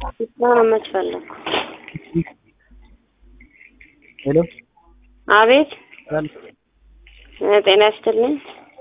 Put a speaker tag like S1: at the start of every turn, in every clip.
S1: አሁን መች ፈለኩ?
S2: ሄሎ
S1: አቤት
S2: ሰላም
S1: እ ጤና ይስጥልኝ።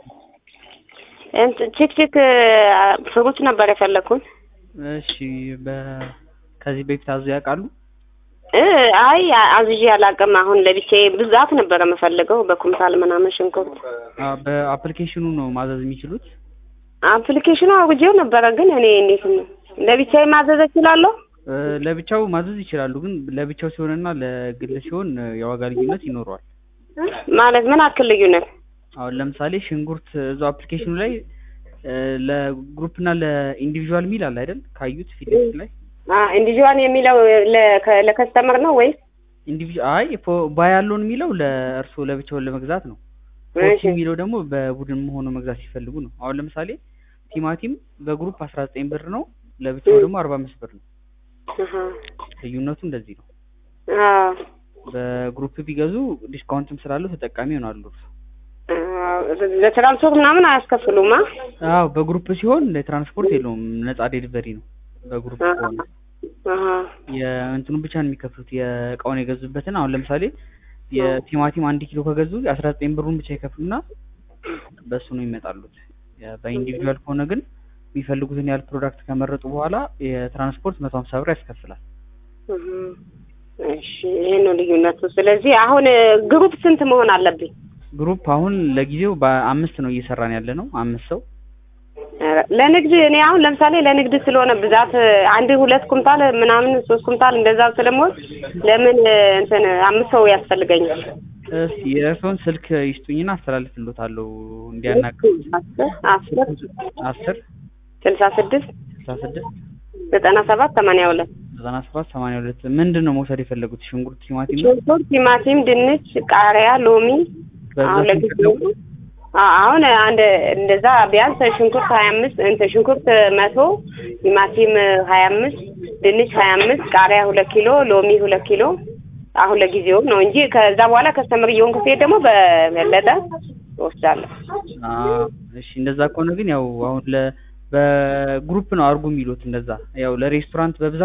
S1: እንትን ቺክ ቺክ ፍሩት ነበር የፈለኩት።
S2: እሺ በ ከዚህ በፊት አዘው ያውቃሉ?
S1: እ አይ አዝዤ አላውቅም። አሁን ለብቻዬ ብዛት ነበረ የምፈልገው በኩንታል ምናምን ሽንኩርት።
S2: አ በአፕሊኬሽኑ ነው ማዘዝ የሚችሉት?
S1: አፕሊኬሽኑ አውርጄው ነበረ፣ ግን እኔ እንዴት ነው ለብቻዬ ማዘዝ እችላለሁ?
S2: እ ለብቻው ማዘዝ ይችላሉ፣ ግን ለብቻው ሲሆንና ለግል ሲሆን የዋጋ ልዩነት ይኖረዋል።
S1: ማለት ምን አክል ልዩነት?
S2: አሁን ለምሳሌ ሽንኩርት እዛው አፕሊኬሽኑ ላይ እ ለግሩፕ እና ለኢንዲቪዥዋል ሚል አለ አይደል? ካዩት ፊት ለፊት ላይ
S1: ኢንዲቪዥዋል የሚለው ለ- ለከስተመር ነው ወይስ?
S2: ኢንዲቪዥዋል አይ ፎ- ባይ ያለውን የሚለው ለእርስዎ ለብቻውን ለመግዛት ነው።
S1: እሺ
S2: ፎርቲ የሚለው ደግሞ በቡድን ሆኖ መግዛት ሲፈልጉ ነው። አሁን ለምሳሌ ቲማቲም በግሩፕ አስራ ዘጠኝ ብር ነው፣ ለብቻው ደግሞ አርባ አምስት ብር ነው።
S1: አሀ።
S2: ልዩነቱ እንደዚህ ነው።
S1: አዎ
S2: በግሩፕ ቢገዙ ዲስካውንትም ስላለው ተጠቃሚ ይሆናሉ።
S1: አዎ። ለትራንስፖርት ምናምን አያስከፍሉማ?
S2: አዎ በግሩፕ ሲሆን ለትራንስፖርት የለውም፣ ነጻ ዴሊቨሪ ነው። በግሩፕ ከሆነ
S1: አሀ።
S2: የእንትኑ ብቻ ነው የሚከፍሉት የእቃውን የገዙበትን። አሁን ለምሳሌ የቲማቲም አንድ ኪሎ ከገዙ የአስራ ዘጠኝ ብሩን ብቻ ይከፍሉና በእሱ ነው ይመጣሉት። የ- በኢንዲቪጁዋል ከሆነ ግን የሚፈልጉትን ያህል ፕሮዳክት ከመረጡ በኋላ የትራንስፖርት መቶ ሀምሳ ብር ያስከፍላል።
S1: እህ። እሺ ይሄ ነው ልዩነቱ። ስለዚህ አሁን ግሩፕ ስንት መሆን አለብኝ?
S2: ግሩፕ አሁን ለጊዜው በአምስት ነው እየሰራን ያለ ነው። አምስት ሰው
S1: ኧረ፣ ለንግድ እኔ አሁን ለምሳሌ ለንግድ ስለሆነ ብዛት አንድ ሁለት ኩንታል ምናምን ሶስት ኩንታል እንደዛ ስለምወስድ ለምን እንትን አምስት ሰው ያስፈልገኛል?
S2: እስኪ የእርስዎን ስልክ ይስጡኝና አስተላልፍልዎታለሁ እንዲያናግሩ።
S1: አስር
S2: አስር
S1: ስልሳ ስድስት
S2: ስልሳ ስድስት
S1: ዘጠና ሰባት ሰማንያ ሁለት
S2: ዘጠና ሰባት ሰማንያ ሁለት ምንድን ነው መውሰድ የፈለጉት? ሽንኩርት፣ ቲማቲም ነው?
S1: ሽንኩርት፣ ቲማቲም፣ ድንች፣ ቃሪያ፣ ሎሚ አሁን
S2: በብዛት
S1: ለጊዜው
S2: የሚፈለጉት?
S1: አ- አሁን አንድ እንደዛ ቢያንስ ሽንኩርት ሀያ አምስት እንትን ሽንኩርት መቶ ቲማቲም ሀያ አምስት ድንች ሀያ አምስት ቃሪያ ሁለት ኪሎ ሎሚ ሁለት ኪሎ አሁን ለጊዜው ነው እንጂ ከዛ በኋላ ከስተምር እየሆንኩ ስሄድ ደግሞ በበለጠ እወስዳለሁ።
S2: አዎ፣ እሺ እንደዛ ከሆነ ግን ያው አሁን ለ በግሩፕ ነው አድርጉ የሚሉት እንደዛ ያው ለሬስቶራንት በብዛት